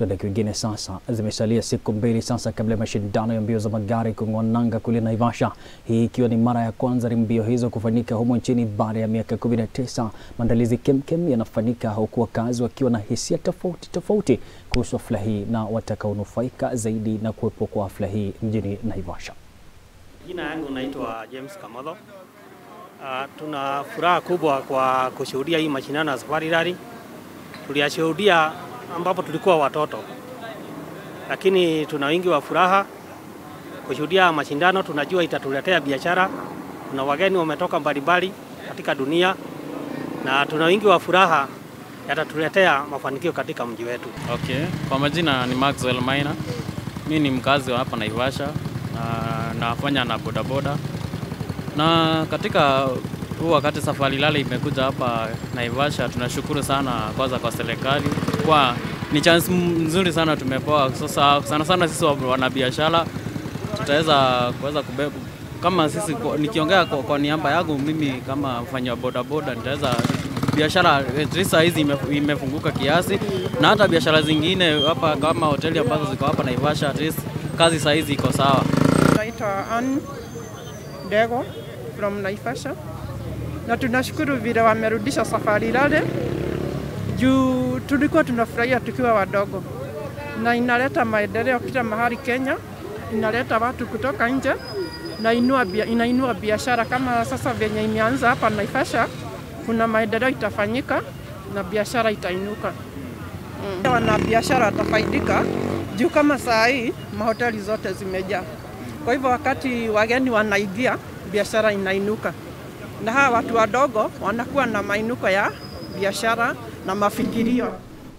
Tuende kwingine sasa. Zimesalia siku mbili sasa kabla ya mashindano ya mbio za magari kung'oa nanga kule Naivasha, hii ikiwa ni mara ya kwanza mbio hizo kufanyika humo nchini baada ya miaka 19. Maandalizi kemkem yanafanyika huku wakazi wakiwa na hisia tofauti tofauti kuhusu hafla hii na watakaonufaika zaidi na kuwepo kwa hafla hii mjini Naivasha. Jina yangu naitwa James Kamotho. Uh, tuna furaha kubwa kwa kushuhudia hii mashindano ya Safari Rally. Tuliyashuhudia ambapo tulikuwa watoto, lakini tuna wingi wa furaha kushuhudia mashindano. Tunajua itatuletea biashara, kuna wageni wametoka mbalimbali katika dunia, na tuna wingi wa furaha yatatuletea mafanikio katika mji wetu. Okay, kwa majina ni Maxwell Maina. Mi ni mkazi wa hapa Naivasha na nafanya na bodaboda, na katika huu wakati Safari Rally imekuja hapa Naivasha, tunashukuru sana kwanza kwa serikali kwa ni chance nzuri sana tumepewa. Sasa sana sana sisi wanabiashara tutaweza kuweza kubeba kama sisi, kwa- nikiongea kwa, kwa niaba yangu mimi kama mfanya wa bodaboda nitaweza biashara at least saa hizi ime- imefunguka kiasi, na hata biashara zingine hapa kama hoteli ambazo ziko hapa Naivasha, at least kazi saa hizi iko sawa. Naitwa Ann Dego from Naivasha, na tunashukuru vile wamerudisha Safari Rally juu tulikuwa tunafurahia tukiwa wadogo, na inaleta maendeleo kila mahali Kenya, inaleta watu kutoka nje na inua, bia- inainua biashara kama sasa venye imeanza hapa Naivasha, kuna maendeleo itafanyika na biashara itainuka. Mm. Wanabiashara watafaidika juu kama saa hii mahoteli zote zimejaa. Kwa hivyo wakati wageni wanaingia, biashara inainuka, na hawa watu wadogo wanakuwa na mainuko ya biashara na mafikirio.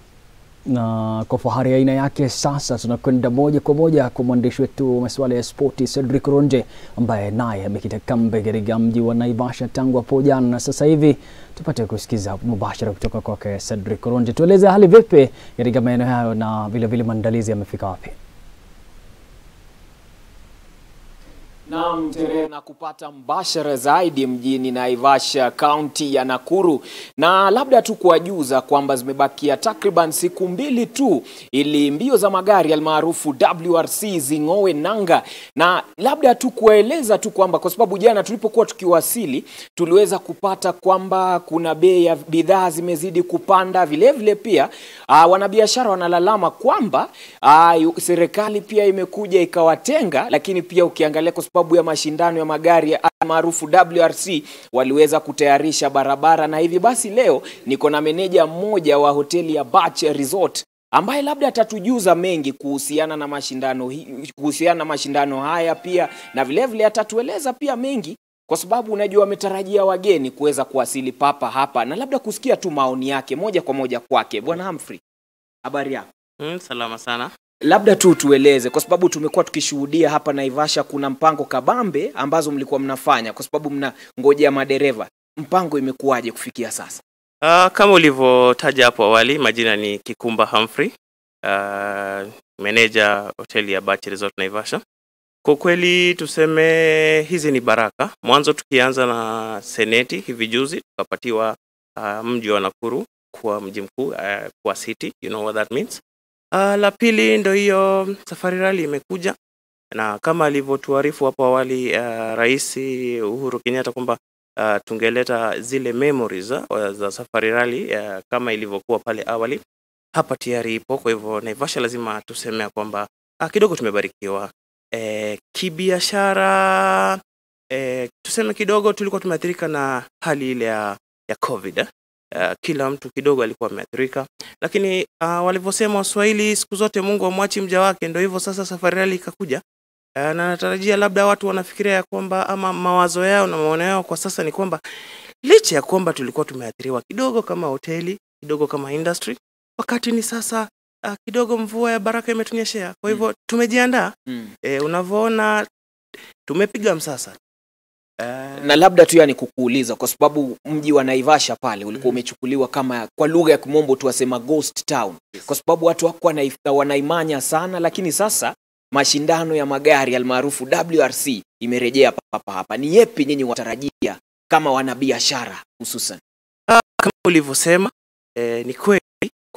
na kwa fahari ya aina yake sasa tunakwenda moja kwa moja kwa mwandishi wetu wa masuala ya spoti Cedric Ronje ambaye naye amekita kambi katika mji wa Naivasha tangu hapo jana, na sasa hivi tupate kusikiza mubashara kutoka kwake Cedric Ronje. Tueleze hali vipi katika maeneo hayo na vilevile maandalizi yamefika wapi? Naam, Tere, na kupata mbashara zaidi mjini Naivasha, kaunti ya Nakuru, na labda tu kuwajuza kwamba zimebakia takriban siku mbili tu ili mbio za magari almaarufu WRC zing'owe nanga, na labda tu kuwaeleza tu kwamba kwa sababu jana tulipokuwa tukiwasili tuliweza kupata kwamba kuna bei ya bidhaa zimezidi kupanda, vilevile vile pia uh, wanabiashara wanalalama kwamba uh, serikali pia imekuja ikawatenga, lakini pia ukiangalia kwa sababu ya mashindano ya magari ya maarufu WRC waliweza kutayarisha barabara, na hivi basi leo niko na meneja mmoja wa hoteli ya Bach Resort ambaye labda atatujuza mengi kuhusiana na mashindano hi- kuhusiana na mashindano haya pia na vilevile vile atatueleza pia mengi kwa sababu unajua wametarajia wageni kuweza kuwasili papa hapa na labda kusikia tu maoni yake moja kwa moja kwake. Bwana Humphrey, habari yako? Mm, salama sana. Labda tu tueleze, kwa sababu tumekuwa tukishuhudia hapa Naivasha kuna mpango kabambe ambazo mlikuwa mnafanya, kwa sababu mnangojea madereva. Mpango imekuwaje kufikia sasa? Uh, kama ulivyotaja hapo awali, majina ni Kikumba Humphrey, uh, meneja hoteli ya Bach Resort Naivasha. Kwa kweli tuseme hizi ni baraka. Mwanzo tukianza na seneti hivi juzi tukapatiwa uh, mji wa Nakuru kuwa mji mkuu uh, kuwa city, you know what that means. Uh, la pili ndo hiyo Safari Rally imekuja na kama alivyotuarifu hapo awali uh, Rais Uhuru Kenyatta kwamba uh, tungeleta zile memories uh, za Safari Rally uh, kama ilivyokuwa pale awali, hapa tayari ipo. Kwa hivyo Naivasha lazima tuseme ya kwamba uh, kidogo tumebarikiwa eh, kibiashara eh, tuseme kidogo tulikuwa tumeathirika na hali ile ya, ya COVID eh. Uh, kila mtu kidogo alikuwa ameathirika, lakini uh, walivyosema Waswahili siku zote Mungu amwachi mja wake, ndio hivyo sasa Safari Rally ikakuja. Uh, na natarajia labda watu wanafikiria ya kwamba ama mawazo yao na maono yao kwa sasa ni kwamba licha ya kwamba tulikuwa tumeathiriwa kidogo kama hoteli kidogo kama industry, wakati ni sasa uh, kidogo mvua ya baraka imetunyeshea. Kwa hivyo tumejiandaa. E, unavyoona tumepiga msasa. Uh, Na labda tu yani kukuuliza, kwa sababu mji wa Naivasha pale ulikuwa umechukuliwa kama kwa lugha ya kimombo tu wasema ghost town, kwa sababu watu hawakuwa wanaif- wanaimanya sana, lakini sasa mashindano ya magari almaarufu WRC imerejea papa hapa. Ni yepi nyinyi watarajia kama wanabiashara hususan? kama ulivyosema eh, ni kweli kwa sasa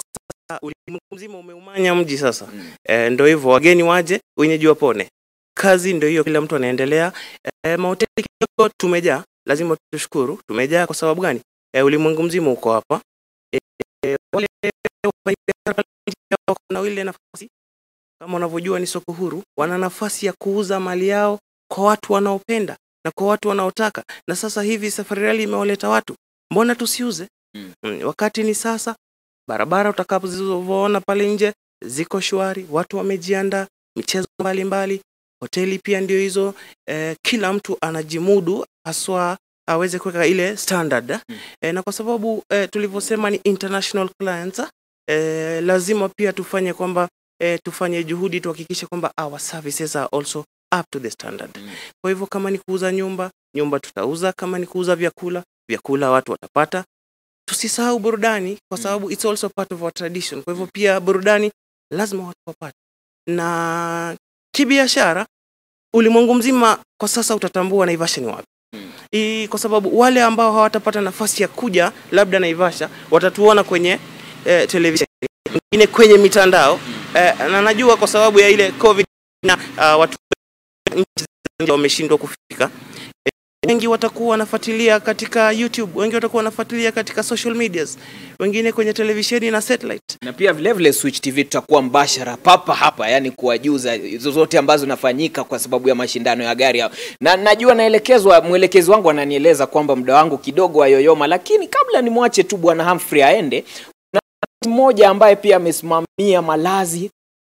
ulimwengu mzima umeumanya mji sasa e, ndo hivyo wageni waje wenyeji wapone kazi ndo hiyo kila mtu anaendelea e, mahoteli kidogo tumejaa lazima tushukuru tumejaa kwa sababu gani e, ulimwengu mzima uko hapa e, e, wale wafanyabiashara pale nje wako na ile nafasi kama unavyojua ni soko huru wana nafasi ya kuuza mali yao kwa watu wanaopenda na kwa watu wanaotaka na sasa hivi safari rally imewaleta watu mbona tusiuze Mm. mm. wakati ni sasa barabara utakapozizoona pale nje ziko shwari watu wamejiandaa michezo mbalimbali hoteli pia ndio hizo eh, kila mtu anajimudu haswa aweze kuweka ile standard Mm. eh, na kwa sababu eh, tulivyosema ni international clients eh, lazima pia tufanye kwamba eh, tufanye juhudi tuhakikishe kwamba our services are also up to the standard Mm. kwa hivyo kama ni kuuza nyumba nyumba tutauza kama ni kuuza vyakula vyakula watu watapata tusisahau burudani kwa Mm. sababu it's also part of our tradition kwa hivyo pia burudani lazima watu wapate na kibiashara ulimwengu mzima kwa sasa utatambua naivasha ni wapi Mm. I, kwa sababu wale ambao hawatapata nafasi ya kuja labda naivasha watatuona kwenye eh, televisheni wengine kwenye mitandao eh, na najua kwa sababu ya ile covid na uh, watu nchi za nje wameshindwa kufika Eh, wengi watakuwa wanafuatilia katika youtube wengi watakuwa wanafuatilia katika social medias wengine kwenye televisheni na satellite na pia vile vile Switch TV tutakuwa mbashara papa hapa, yani kuwajuza zozote ambazo zinafanyika kwa sababu ya mashindano ya gari hao. Na najua naelekezwa, mwelekezi wangu ananieleza kwamba muda wangu kidogo wayoyoma, lakini kabla nimwache tu bwana Humphrey aende, na mmoja ambaye pia amesimamia malazi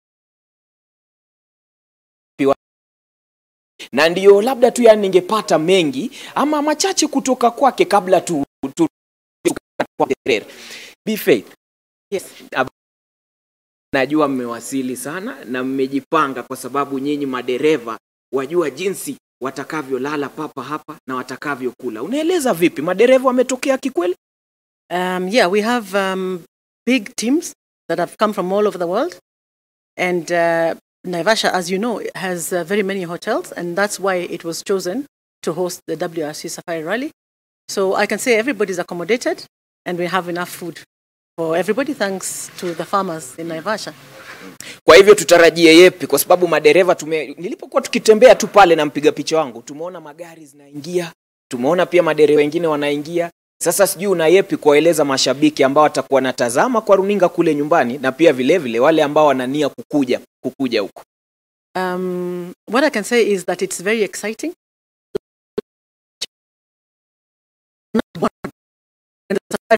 na ndio labda tu yani ningepata mengi ama machache kutoka kwake kabla tu, tu, tu kwa Terere. Be Faith. Yes. Najua mmewasili sana na mmejipanga kwa sababu nyinyi madereva wajua jinsi watakavyolala papa hapa na watakavyokula. Unaeleza vipi? Madereva wametokea kikweli? Um, yeah, we have um, big teams that have come from all over the world. And uh, Naivasha, as you know, has uh, very many hotels, and that's why it was chosen to host the WRC Safari Rally. So I can say everybody's accommodated, and we have enough food for everybody, thanks to the farmers in Naivasha. Kwa hivyo tutarajie yepi? Kwa sababu madereva tume, nilipokuwa tukitembea tu pale na mpiga picha wangu, tumeona magari zinaingia, tumeona pia madereva wengine wanaingia. Sasa sijui una yepi kuwaeleza mashabiki ambao watakuwa wanatazama kwa runinga kule nyumbani, na pia vile vile wale ambao wanania kukuja kukuja huko. Um, what I can say is that it's very exciting. And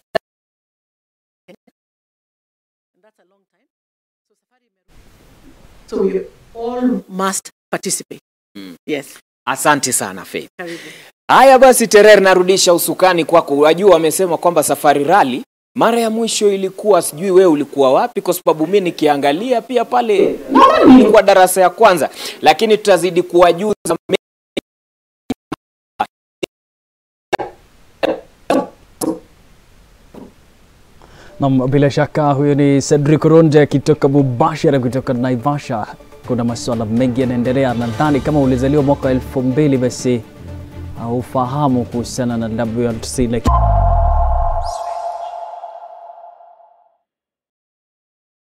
that's a long time. So safari imeru- So we all must participate. Mm. Yes. Asante sana Faith. Karibu. Haya basi, Terer, narudisha usukani kwako. Wajua wamesema kwamba safari rali mara ya mwisho ilikuwa, sijui wewe ulikuwa wapi, kwa sababu mi nikiangalia pia pale nadhani ilikuwa darasa ya kwanza, lakini tutazidi kuwajuza me- Nam, bila shaka huyo ni Cedric Ronde akitoka mubashara kutoka Naivasha. Kuna masuala mengi yanaendelea. Nadhani kama ulizaliwa mwaka wa elfu mbili basi haufahamu kuhusiana na WRC, lakini